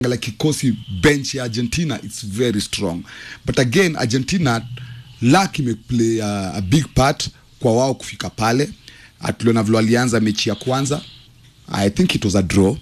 like kikosi bench ya argentina its very strong but again argentina luck imeplay a, a big part kwa wao kufika pale Ah, tuliona vile walianza mechi ya kwanza i think it was a draw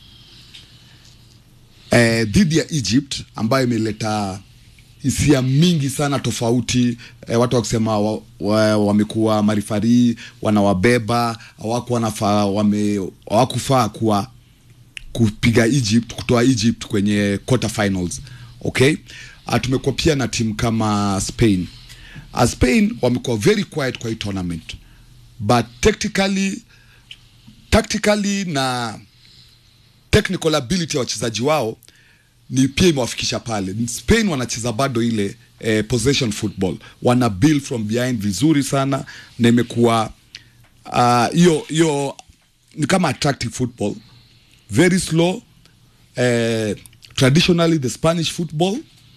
eh, dhidi ya egypt ambayo imeleta hisia mingi sana tofauti eh, watu wakusema wamekuwa wa, wa wamekuwa marifarii wanawabeba hawakuwa wanafaa wame hawakufaa kuwa kupiga Egypt kutoa Egypt kwenye quarter finals okay uh, tumekuwa pia na timu kama Spain uh, Spain wamekuwa very quiet kwa hii tournament but tactically tactically na technical ability ya wachezaji wao ni pia imewafikisha pale spain wanacheza bado ile eh, possession football wana build from behind vizuri sana na imekuwa ah, hiyo uh, hiyo ni kama attractive football very slow eh, traditionally the spanish football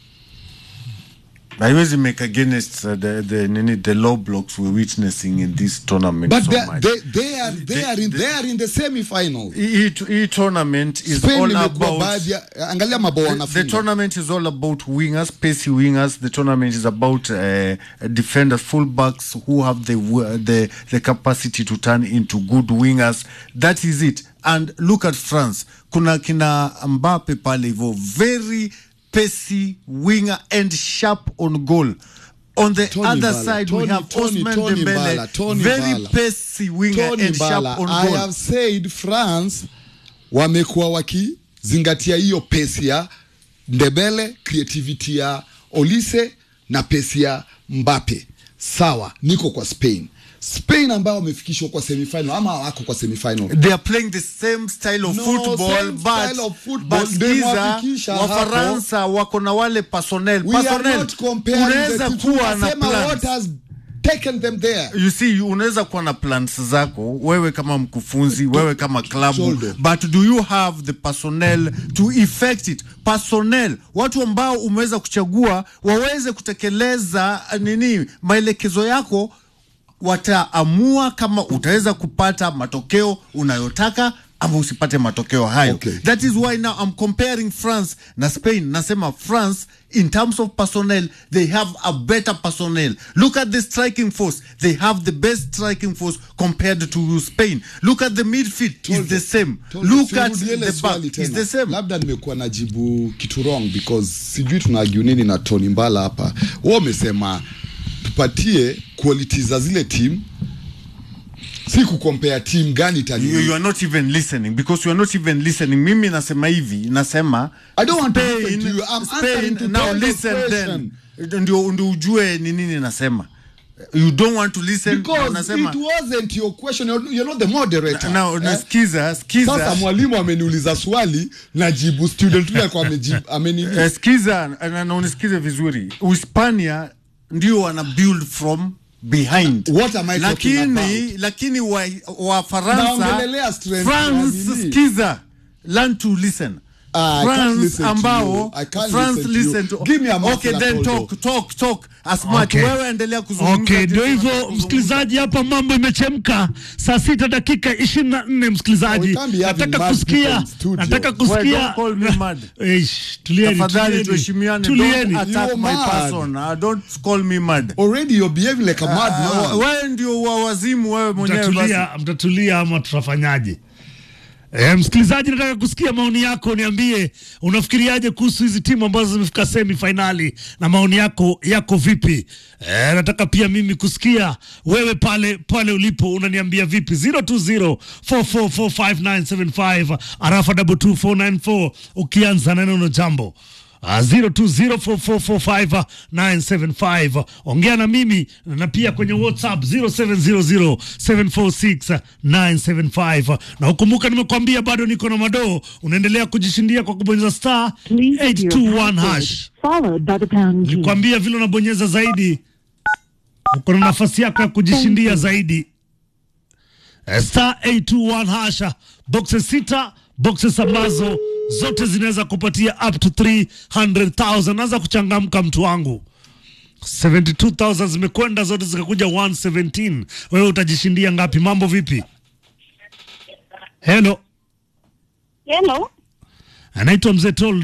haiwezi make against uh, the, the, nini, the low blocks we're witnessing in this tournament but so they, much. they, they, are, they, They- are in, they- they are in the semi final hii hii tournament is spain all imekuwa about baadhi ya angalia mabao the, the wanafunga tournament is all about wingers, pacey wingers. The tournament is about uh, defenders, fullbacks who have the w- the the capacity to turn into good wingers. That is it. And look at France. Kuna kina Mbappe pale hivyo, very pacey winger and sharp on goal. On the Tony other Mbala, side, we Tony- have Tony- Osman Tony Dembele, Mbala, Tony very Mbala. pacey winger Tony and Mbala, sharp on I goal. have said France wamekuwa wakizingatia hiyo pesi ya Ndebele, creativity ya Olise na pesi ya Mbappe. Sawa, niko kwa Spain. Spain ambao wamefikishwa kwa semifinal ama wako kwa semifinal. they are playing the same style of No, football same but, style of football. but Ndio skiza imewafikisha wafaransa wako na wale personnel We are personnel not comparing the unaweza two. kuwa na Tunasema what plans has taken them there. you see unaweza kuwa na plans zako wewe kama mkufunzi wewe kama klabu Shoulder. but do you have the personnel to effect it personnel watu ambao umeweza kuchagua waweze kutekeleza uh, nini maelekezo yako wataamua kama utaweza kupata matokeo unayotaka ama usipate matokeo hayo Okay. that is why now I'm comparing France na Spain nasema France in terms of personnel they have a better personnel look at the striking force they have the best striking force compared to Spain look at the midfield is the same Told look you, at sirudie ile the swali back is tena. the same labda nimekuwa najibu kitu wrong because sijui tunaagiu nini na Tony Mbala hapa wao wamesema tupatie quality za zile team si kukompea team gani itani you, you are not even listening because you are not even listening mimi nasema hivi nasema I don't want to listen Spain, to you. I'm Spain, answering to now Tondo's listen question. then ndio ndio ujue ni nini nasema you don't want to listen because nasema it wasn't your question you're, you're not the moderator now eh? nasikiza sasa skiza mwalimu ameniuliza swali najibu student yule alikuwa amejibu amenini eh, skiza na, na unisikize vizuri Uhispania ndio wana build from behind What am I talking lakini about? lakini wa, wa Faransa Naongelelea strength ya France nini? skiza learn to listen Ah, I can't France listen to ambao you. I can't France listen to you. listen to Give me a okay muffler, then Toldo. talk talk talk as much Okay. wewe endelea kuzungumza Okay, jinsi ndio hivyo unavyozungumza. msikilizaji, hapa mambo imechemka. Saa sita dakika ishirini na nne msikilizaji, We can't be having nataka mad people kusikia, in studio. nataka Well, kusikia. don't call me mad. Eish, tulieni, tafadhali tulieni, tuheshimiane tulieni. don't attack You're my mad. person uh, don't call me mad already you're behaving like a mad Ah, man wewe ndio wa wazimu wewe mwenyewe basi mtatulia, mtatulia ama tutafanyaje? E, msikilizaji, nataka kusikia maoni yako, niambie unafikiriaje kuhusu hizi timu ambazo zimefika semi fainali na maoni yako yako vipi? E, nataka pia mimi kusikia wewe pale pale ulipo unaniambia vipi? 020 4445 arafa 22494 ukianza na neno jambo Uh, 0204445975 ongea na mimi na pia kwenye whatsapp 0700746975 na ukumbuka nimekwambia bado niko na madoo unaendelea kujishindia kwa kubonyeza star Please enter your 821 password, hash followed by the pound key. nikwambia vile unabonyeza zaidi uko na nafasi yako ya kujishindia zaidi Eh, star 821 hasha boxes sita boxes ambazo zote zinaweza kupatia up to 300000 naanza kuchangamka mtu wangu 72000 zimekwenda zote zikakuja 117 wewe utajishindia ngapi mambo vipi hello Hello. anaitwa Mzee Tol